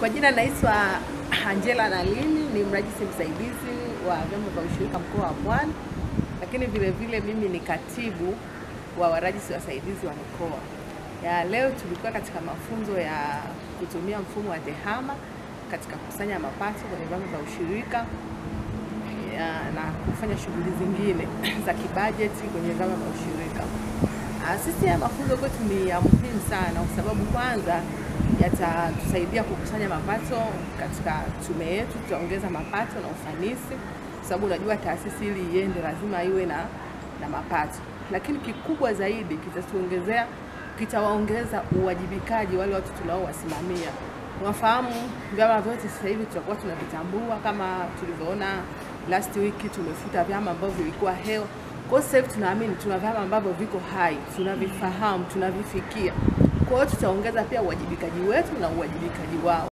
Kwa jina naitwa Angela Nalini, ni mrajisi msaidizi wa vyama vya ushirika mkoa wa Pwani, lakini vile vile mimi ni katibu wa warajisi wasaidizi wa mikoa. Ya leo tulikuwa katika mafunzo ya kutumia mfumo wa TEHAMA katika kukusanya mapato kwenye vyama vya ushirika ya, na kufanya shughuli zingine za kibajeti kwenye vyama vya ushirika. Ah, Sisi ya mafunzo kwetu ni ya muhimu sana kwa sababu kwanza yatatusaidia kukusanya mapato katika tume yetu, tutaongeza mapato na ufanisi, kwa sababu unajua taasisi ili iende lazima iwe na, na mapato, lakini kikubwa zaidi kitatuongezea, kitawaongeza uwajibikaji wale watu tunaowasimamia. Unafahamu vyama vyote sasa hivi tutakuwa tunavitambua, kama tulivyoona last week tumefuta vyama ambavyo vilikuwa heo. Kwa hiyo sasa hivi tunaamini tuna vyama ambavyo viko hai, tunavifahamu, tunavifikia. Kwa hiyo tutaongeza pia uwajibikaji wetu na uwajibikaji wao.